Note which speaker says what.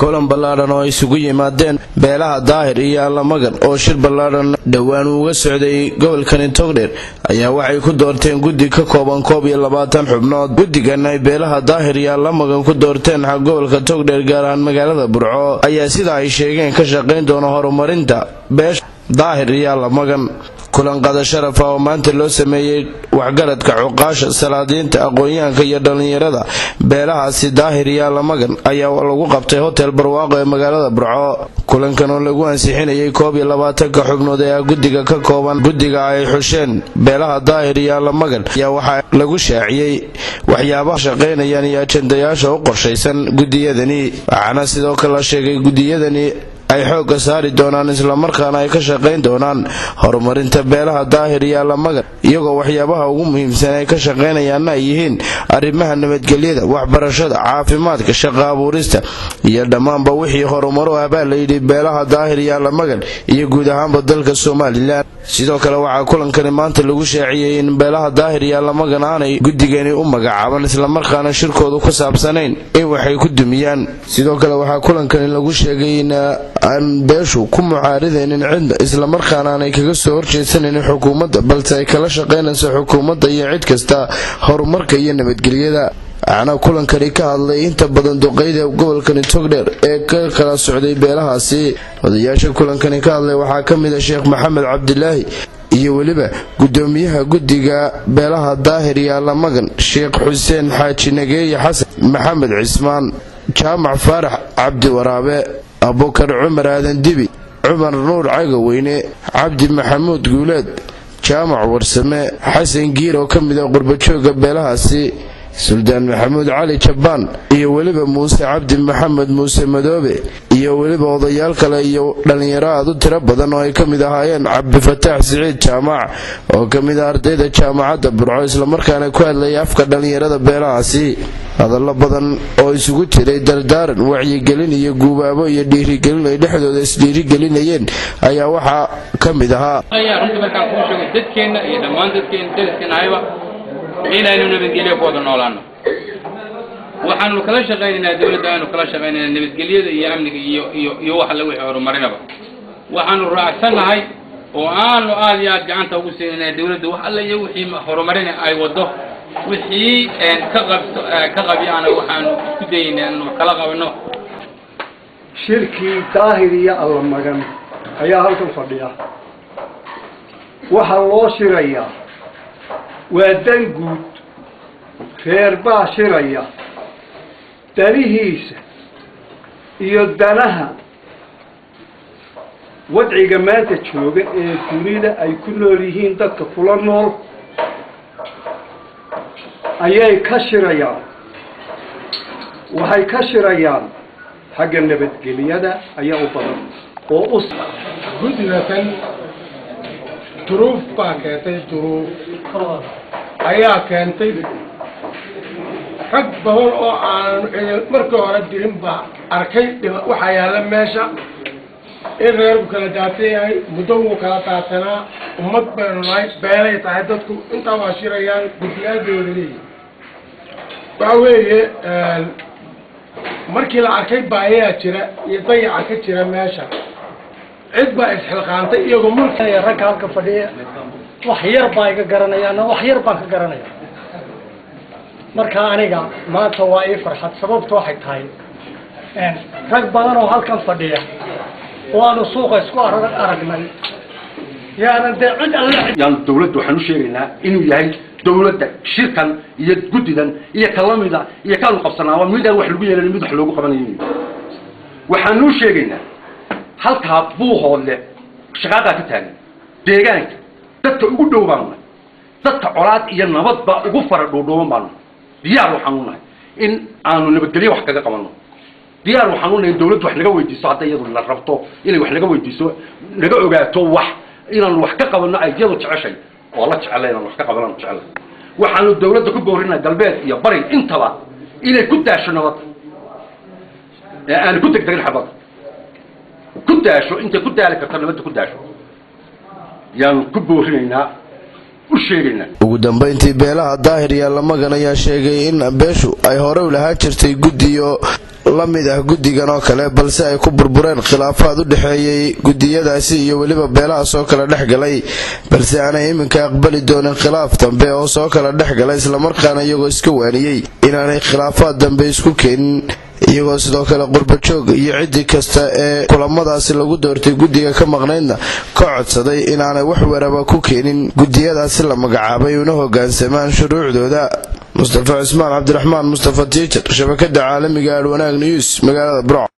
Speaker 1: kulan ballaadhan oo isugu yimaadeen beelaha daahir iyo allamagan oo shir ballaadhan dhowaan uga socday gobolkani togdheer ayaa waxay ku doorteen guddi ka kooban koob iyo labaatan xubnood guddigan ay beelaha daahir iyo allamagan ku doorteen gobolka togdheer gaar ahaan magaalada burco ayaa sida ay sheegeen ka shaqayn doona horumarinta beesha daahir iyo allamagan kulan qada sharafa oo maanta loo sameeyey waxgaradka cuqaasha salaadiinta aqoon-yahanka iyo dhallinyarada beelahaasi daahir iyo allamagan ayaa lagu qabtay hotel barwaaqo ee magaalada burco kulankan oo lagu ansixinayay koob iyo labaatanka xubnood ee guddiga ka kooban guddiga ay xusheen beelaha daahir iyo allamagan ayaa waxaa lagu shaaciyey waxyaabaha shaqaynayaan iyo ajendayaasha u qorshaysan gudiyadani waxaana sidoo kale la sheegay gudiyadani ay xoogga saari doonaan islamarkaana ay ka shaqayn doonaan horumarinta beelaha daahir iyo allamagan iyagoo waxyaabaha ugu muhiimsan ay ka shaqaynayaanna ay yihiin arrimaha nabadgelyada waxbarashada caafimaadka shaqa abuurista iyo dhammaanba wixii horumaro ah baa layidhi beelaha daahir iyo allamagan iyo guud ahaanba dalka somalilan sidoo kale waxaa kulankani maanta lagu shaaciyey in beelaha daahir iyo allamagan aanay guddigani u magacaaban islamarkaana shirkoodu ku saabsanayn in waxay ku dumiyaan sidoo kale waxaa kulankani lagu sheegay in aan beeshu ku mucaaridaynin cidda islamarkaana aanay kaga soo horjeedsanaynin xukuumadda balse ay kala shaqaynayso xukuumadda iyo cid kasta horumarka iyo nabadgelyada waxaana kulankani ka hadlay inta badan duqeyda gobolkani togdheer ee ka kala socday beelahaasi odayaasha kulankani ka hadlay waxaa ka mid a sheekh maxamed cabdilaahi iyo weliba gudoomiyaha guddiga beelaha daahir iyo allamagan sheekh xuseen xaaji nageeye xasan maxamed cismaan jaamac faarax cabdi waraabe abukar cumar aadan dibi cumar nuur cagaweyne cabdi maxamuud guuleed jaamac warsame xasan giir oo ka mid a qurbajooga beelahaasi suldaan maxamuud cali jabbaan iyo weliba muuse cabdi maxamed muuse madoobe iyo weliba odayaal kale iyo dhallinyaro aad u tiro badan oo ay ka mid ahaayeen cabdifataax siciid jaamac oo ka mid ah ardayda jaamacadda burco islamarkaana ku hadlayay afka dhallinyarada beelahaasi hadallo badan oo isugu jiray dardaaran wacyigelin iyo guubaabo iyo dhiirigelin ay dhexdooda isdhiirigelinayeen ayaa waxaa ka mid ahaa
Speaker 2: dadkeenna iyo dhammaan dadkeen dariskeenahayba inaynu nabadgelyo ku wada noolaano waxaanu kala shaqaynaynaa dawladda aynu kala shaqaynaynaa nabadgelyada iyo amniga iyo iyo iyo wax alla wixii horumarinaba waxaanu raacsannahay oo aanu aad iyo aad gacanta ugu siinayna dawladda wax alla iyo wixii horumarina ay wado wixii ka qabto ka qabiyaana waxaanu isku dayaynaa inu kala qabano
Speaker 3: shirkii daahir iyo allamagan ayaa halkan fadhiya waxaa loo shirayaa waa dan guud reer baa shiraya danihiisa iyo danaha wadciga maanta jooga ee dunida ay ku nool yihiin dadka kula nool ayay ka shirayaan waxay ka shirayaan xagga nabadgelyada ayaa u badan oo u
Speaker 4: guddigakan duruuf baa keentay duruuf ayaa keentay rag badan oo aan markii hore dirin baa arkay waxaa yaalla meesha in reerku kala daatan yahay muddo wuu kala daatanaa ummad baynu nahay beelay tahay dadku intaa waa shirayaan guddiyaadooda leeyihi waxa weeye markii la arkay baayayaa jira iyo dayaca ka jira meesha cid baa isxilqaantay iyagoo mulki
Speaker 5: ragga halka fadhiya wax yar baa iga garanayaan wax yar baan ka garanaya marka aniga maanta waa ii farxad sababtu waxay tahay rag badan oo halkan fadhiya waanu suuqa isku aragnay yaanan dee cid alle
Speaker 6: yaan dawladda waxaan u sheegaynaa inuu yahay dawladda shirkan iyo guddidan iyo kalamida iyo kaanu qabsanaa waa mid aan wax lagu yeelan mid wax loogu qabanayo waxaanu u sheegaynaa halkaa buuhoodle shaqaadaa ka taagan deegaanka dadka ugu dhow baanu nahay dadka colaad iyo nabadba ugu fara dhuudhuuban baanu nahay diyaar waxaanu nahay in aanu nabadgelyo wax kaga qabanno diyaar waxaanu nahay in dawladdu wax naga weydiiso hadday iyadu la rabto inay wax naga weydiiso naga ogaato wax inaanu wax ka qabanno ay iyadu jeceshay oo la jecela inaan wax ka qabanaan jecela waxaanu dawladda ku boorinaa galbeed iyo bari intaba inay ku daasho nabadda ee aanu ku degdegin xabadda ku daasho intay ku daali karto nabadda ku daasho yaanu ku boorinaynaa u sheegaynaa
Speaker 1: ugu dambayntii beelaha daahir iyo lamagan ayaa sheegay in beeshu ay hore u lahaan jirtay guddiyo la mid ah guddigan oo kale balse ay ku burbureen khilaafaad u dhexeeyey gudiyadaasi iyo weliba beelahaas oo kale dhex galay balse aanay iminka aqbali doonin khilaaf dambe oo soo kala dhex galay islamarkaana iyagoo iska waaniyey inaanay khilaafaad dambe isku keenin iyagoo sidoo kale qurbajoog iyo ciddi kasta ee kulamadaasi lagu doortay guddiga ka maqnaydna ka codsaday inaanay wax waraba ku keenin gudiyadaasi la magacaabay una hogaansamaan shuruucdooda mustafa cismaan cabdiraxmaan mustafa tiijar shabakada caalamiga alwanaag news magaalada burco